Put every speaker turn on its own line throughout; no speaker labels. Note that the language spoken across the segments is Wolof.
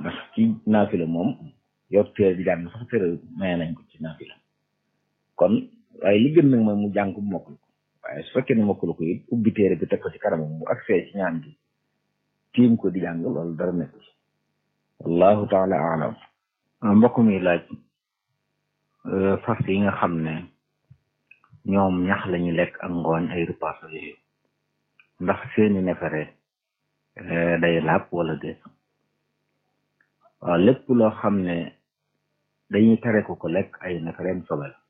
ndax ci naafila moom yor téere di jàng sax téere maye nañ ko ci naafila kon waaye li gën nag mooy mu jàng bu mokkul ko waaye su fekkee ne mokkul ko it ubbi téere bi teg ko ci kanamam bu agsee ci ñaan gi tiim ko di jàng loolu dara nekk ci wallahu taala alam mbokk mi laaj fas yi nga xam ne ñoom ñax lañu lekk ak ngooñ ay repas yooyu ndax seeni nefere day laab wala déet waaw lépp loo xam ne dañuy tere ko ko lekk ay nefereem sobe la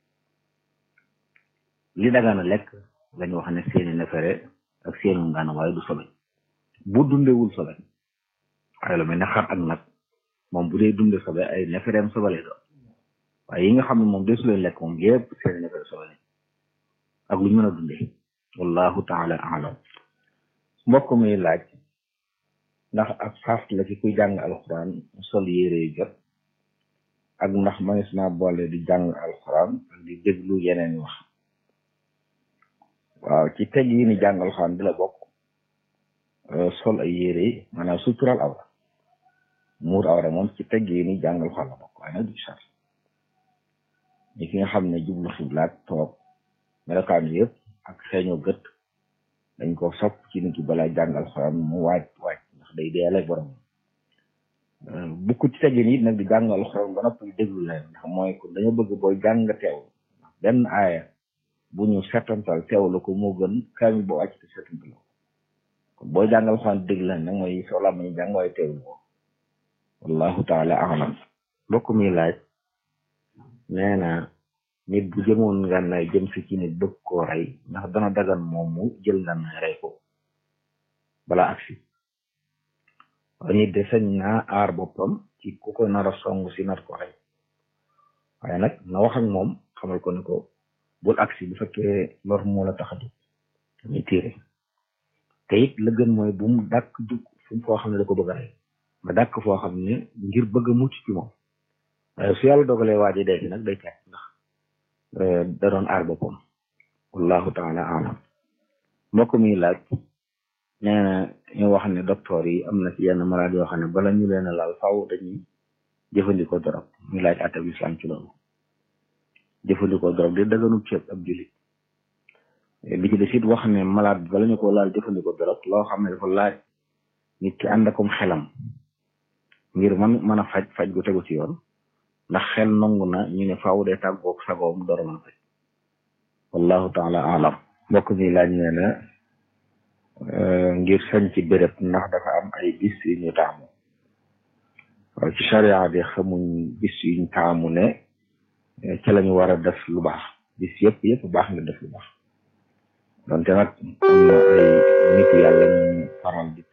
li dagana lekk lañu wax ne seeni nefere ak seeni ngana waaye du sobe bu dundewul sobe waaye lu mel ne xar ak nag moom bu dee dunde sobe ay nefereem sobe lay doon waaye yi nga xam ne moom desu leen lekk moom yépp seeni nefere sobe lañ ak lu ñu mën a dundee wallahu taala alam mbokk mi laaj ndax ak sart la ci kuy jàng alxuraan sol yére yu jot ak ndax manis naa boole di jàng alxuraan ak di déglu yeneen wax waaw ci teg yi ni jàng alxuraan di la bokk sol ay yére yi maanaam sutural awra muur awra moom ci teg yi ni jàng alxuraan la bokk waaye nag du sart ñi ki nga xam ne jublu xiblaat toog melokaan yëpp ak xeeñoo gët dañ ko sopp ci nit ki balaa jàng alxuraan mu waaj waaj ndax day deele borom bukk ci teggin it nag di jàng alxuraan ba noppi déglu leen ndax mooy ko dañoo bëgg booy jàng teew ndax benn aaya bu ñu setantal teewlu ko moo gën kaamil boo wàcc te setantal ko kon booy jàng alxuraan déglu leen nag mooy soo laa ñu jàng waaye teewlu ko wallahu taala alam mbokk mi laaj nee na nit bu jëmoon ngànnaay jëm si ci nit bëgg koo rey ndax dana dagan moom mu jël ngànnaay rey ko bala agsi waaye nit de sañ naa aar boppam ci ku ko nar a song si nar ko rey waaye nag na wax ak moom xamal ko ne ko bul agsi bu fekkee lor moo la tax a jóg muy tiire te it la gën mooy bu mu dàkk jug fu foo xam ne da ko bëgg a rey nga dàkk foo xam ne ngir bëgg a mucc ci moom waaye su yàlla dogalee waa ji dee nag day teg ndax da doon aar boppam wallahu taala alam mbokk mi laaj nee na ñu wax ne docteur yi am na ci yenn malade yoo xam ne bala ñu leen a laal faw dañuy jëfandikoo dorog ñu laaj atab islam ci loolu jëfandikoo dorog di daganub ceeb ab julit bi ci des it wax ne malade bi bala ñu ko laal jëfandikoo dorog loo xam ne dafa laaj nit ki ànd akom xelam ngir man mën a faj faj gu tegu ci yoon ndax xel nangu na ñu ne faaw dee tàggoog sagoom door a mën a faj wallahu taala alam mbokk mi laaj nee na ngir sañ ci béréb ndax dafa am ay bis yu ñu taamu waaw ci charia bi xamuñ bis yuñ taamu ne ci lañu war a def lu baax bis yëpp yëpp baax nga def lu baax donte nag am na ay nit yàlla ñu faral di